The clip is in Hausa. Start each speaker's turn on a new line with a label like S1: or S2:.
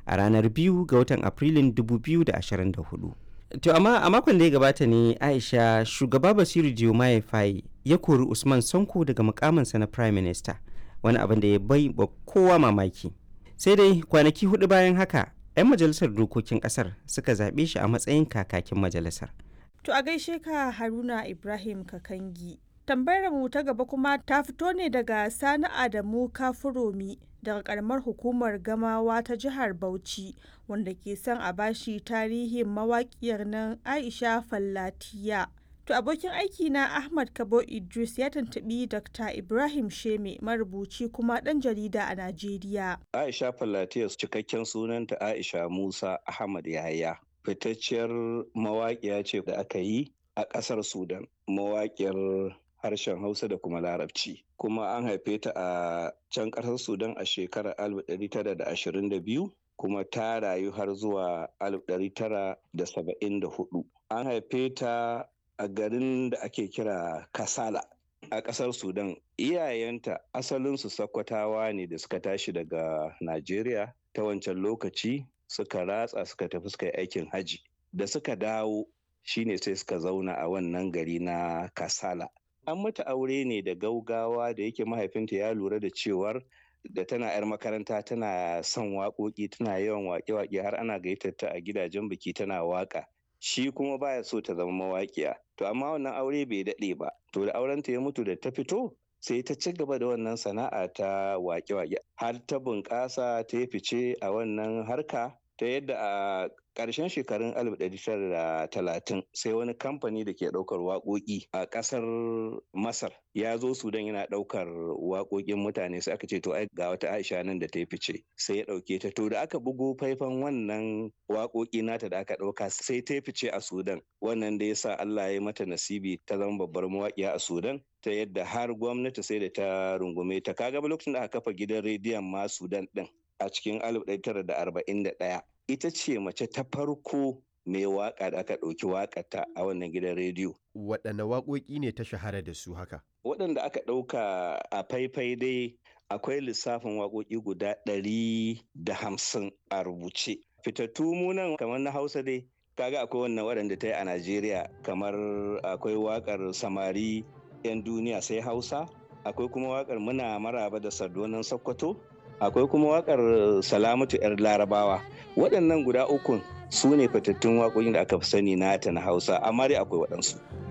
S1: a ranar biyu ga watan Afrilun 2024. To amma a makon da ya gabata ne Aisha shugaba Basiru Diomaye Faye ya kori Usman Sonko daga mukaminsa na Prime Minister wani abin da ya bai ba kowa mamaki. Sai dai kwanaki hudu bayan haka 'yan majalisar dokokin kasar suka zaɓe shi a matsayin kakakin majalisar.
S2: To a gaishe ka Haruna Ibrahim Kakangi. Tambayar mu ta gaba kuma ta fito ne daga Sani Adamu Kafuromi daga karamar hukumar Gamawa ta jihar Bauchi wanda ke son a bashi tarihin mawaƙiyar nan Aisha Fallatiya. To abokin aiki na Ahmad Kabo Idris ya tantabi Dr. Ibrahim Sheme marubuci kuma ɗan jarida a Najeriya.
S3: Aisha Fallatiya cikakken sunanta Aisha Musa Ahmad Yahaya. Fitacciyar mawaƙiya ce da aka yi a ƙasar Sudan. Mawaƙiyar harshen Hausa da kuma Larabci. Kuma an haife ta a can ƙasar Sudan a shekarar 1922 kuma ta rayu har zuwa 1974. An haife ta a garin da ake kira Kasala a ƙasar Sudan. Iyayenta asalinsu Sakkwatawa ne da suka tashi daga Najeriya ta wancan lokaci suka ratsa suka tafi suka yi aikin haji. Da suka dawo shine sai suka zauna a wannan gari na Kasala. An mata aure ne da gaugawa da yake mahaifinta ya lura da cewar da tana 'yar makaranta tana son waƙoƙi tana yawan waƙe-waƙe har ana gayyatar ta a gidajen biki tana waƙa. Shi kuma baya so ta zama mawaƙiya. To amma wannan aure bai daɗe ba. To da aurenta ya mutu da ta fito sai ta ci gaba da wannan sana'a ta waƙe-waƙe har ta bunƙasa ta yi fice a wannan harka ta yadda a ƙarshen shekarun 1930 sai wani kamfani da ke ɗaukar waƙoƙi a ƙasar masar ya zo sudan yana ɗaukar waƙoƙin mutane sai aka ce to ai ga wata aisha nan da ta yi fice sai ya ɗauke ta to da aka bugo faifan wannan waƙoƙi nata da aka ɗauka sai ta yi fice a sudan wannan da ya sa allah ya mata nasibi ta zama babbar mawaƙiya a sudan ta yadda har gwamnati sai da ta rungume ta kaga lokacin da aka kafa gidan rediyon ma sudan ɗin a cikin 1941 ita ce mace ta farko mai waka da aka ɗauki wakata a wannan gidan rediyo.
S4: Waɗanne waƙoƙi ne ta shahara da su haka?
S3: Waɗanda aka ɗauka a faifai dai akwai lissafin waƙoƙi guda ɗari da hamsin a rubuce. Fitattu munan kamar na Hausa dai kaga akwai wannan waɗanda ta yi a Najeriya kamar akwai waƙar samari 'yan duniya sai Hausa akwai kuma waƙar muna maraba da sardonan Sokoto akwai kuma wakar salamatu 'yar larabawa waɗannan guda ukun su ne fitattun waƙoƙin da aka fi sani nata na hausa amma dai akwai waɗansu